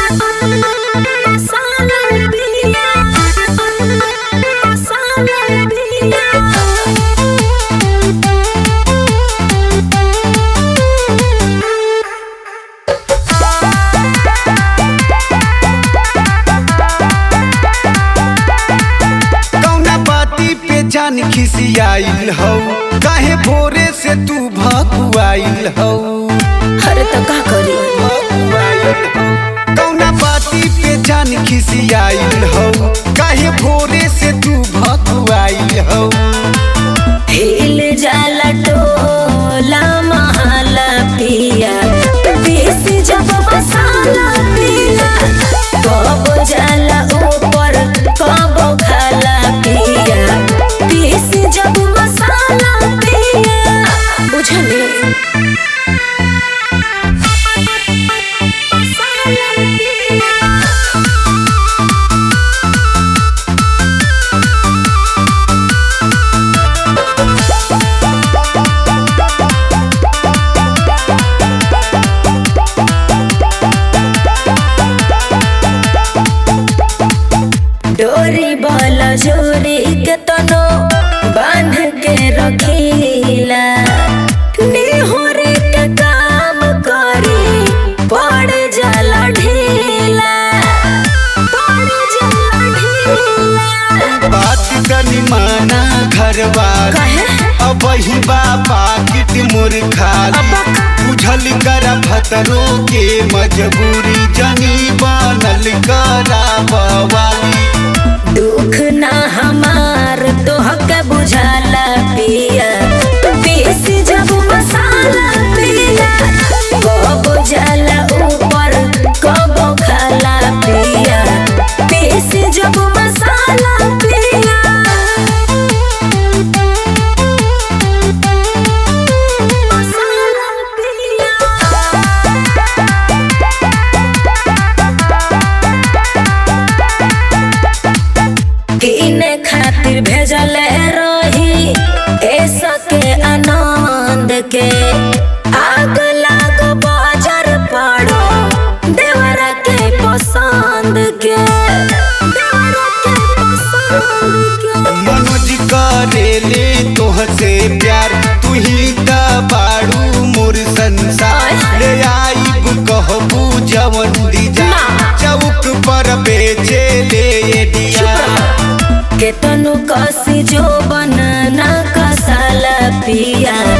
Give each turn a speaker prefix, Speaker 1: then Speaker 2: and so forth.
Speaker 1: कौना बाती पे जान खिसियाइल हौ काहे भोरे से तू भकुआइल हौ
Speaker 2: अरे तो का करी
Speaker 1: भकुआइल हौ कौना बाती पे जान खिसियाइल हौ काहे भोरे से तू भकुआइल हौ
Speaker 2: हिल जाला टोला महला पिया पीस जब मसाला पिया कब जाला ऊपर कब खाला पिया पीस जब मसाला पिया बुझले मसाला पिया डोरी बल जोरी के तनो बांध के रखीला निहोरे के काम करी पड़ जाला ढीला पड़ जाला ढीला
Speaker 1: बात तनी माना घरवा
Speaker 2: कहे
Speaker 1: अब ही बाबा किट मोर खाली
Speaker 2: अबक।
Speaker 1: बुझल कर भतरो के मजबूरी जनी बनल करा बवाली
Speaker 2: दुख ना हमार तोहके बुझाला पिया पीस जब मसाला पिया कब जाला ऊपर कब खाला पिया पीस जब मसाला पिया मसाला पिया किने खातिर भेजल रही ऐसा के आनंद के आग लाग बाजार पड़ो देवरा के पसंद के देवरा के पसंद के
Speaker 1: मनोज करेले तोहसे प्यार तू ही त बाड़ू मोर संसार ले आईब कहबू जवन दीजा
Speaker 2: ना।
Speaker 1: चौक पर बेचे ले दिया
Speaker 2: केतनु कसी जो बनना कसाला पिया